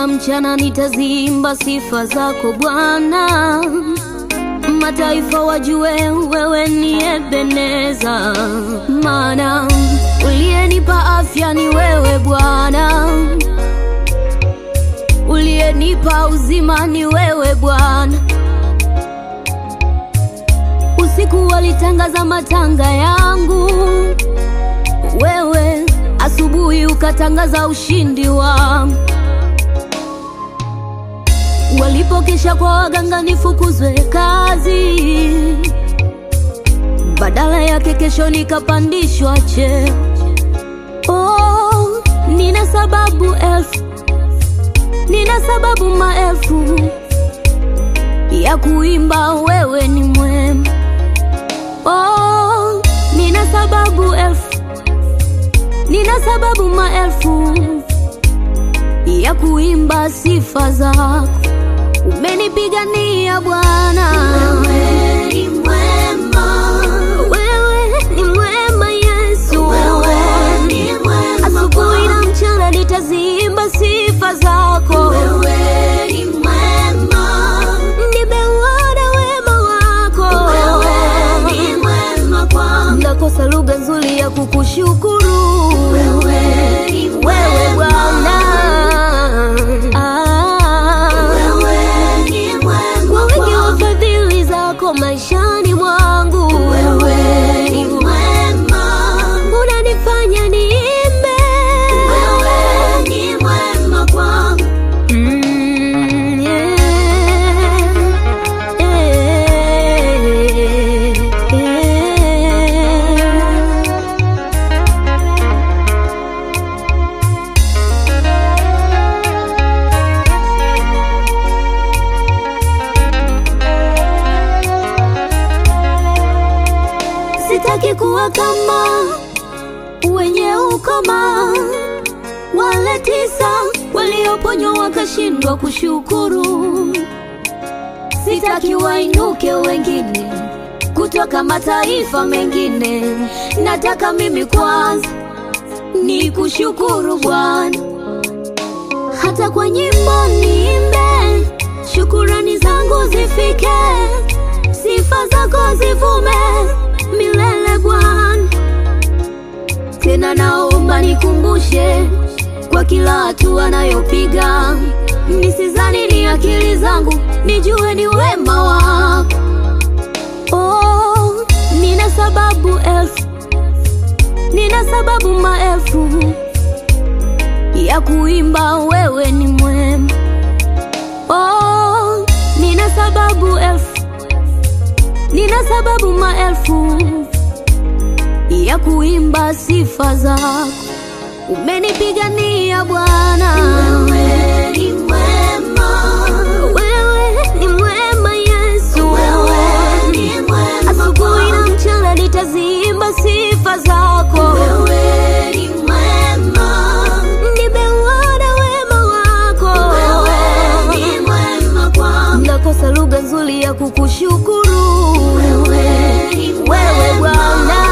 na mchana nitaziimba sifa zako Bwana, mataifa wajue wewe ni Ebeneza, maana uliyenipa afya ni wewe Bwana, uliyenipa uzima ni wewe Bwana. Usiku walitangaza matanga yangu, wewe asubuhi ukatangaza ushindi wangu. Walipokesha kwa waganga nifukuzwe kazi, badala yake kesho nikapandishwa cheo. Oh, nina sababu elfu, nina sababu maelfu ya kuimba wewe ni mwema. Oh, nina sababu elfu, nina sababu maelfu ya kuimba sifa zako. Umenipigania Bwana, Wewe ni mwema, wewe ni mwema Yesu. wewe ni mwema Asubuhi na mchana nitaziimba sifa zako. wewe ni mwema, Nimeuona wema wako, wewe ni mwema kwangu, nakosa lugha nzuri ya kukushukuru wewe ni wewe mwema, Bwana. Ah, wewe ni mwema kwa wingi wa kwangu, fadhili zako maishani mwangu, wewe ni mwema, unanifanya niimbe wewe ni mwema kwangu, Mm, yeah. Yeah, yeah. Sitaki kuwa kama wenye ukoma wale tisa walioponywa wakashindwa kushukuru. Sitaki wainuke wengine kutoka mataifa mengine, nataka mimi kwanza ni kushukuru Bwana. Hata kwa nyimbo niimbe, shukurani zangu zifike, sifa zako zivume milele Bwana. Tena naomba nikumbushe kwa kila hatua nayopiga, nisizani ni akili zangu, nijue ni wema wako. Oh, nina sababu elfu, nina sababu maelfu ya kuimba wewe ni mwema. Oh, nina sababu elfu, nina sababu maelfu ya kuimba sifa zako. Umenipigania Bwana, wewe ni mwema, wewe ni mwema Yesu. wewe ni mwema Asubuhi na kwangu, mchana nitaziimba sifa zako. wewe ni mwema, Nimeuona wema wako, wewe ni mwema kwangu, nakosa lugha nzuri ya kukushukuru wewe ni wewe mwema, Bwana.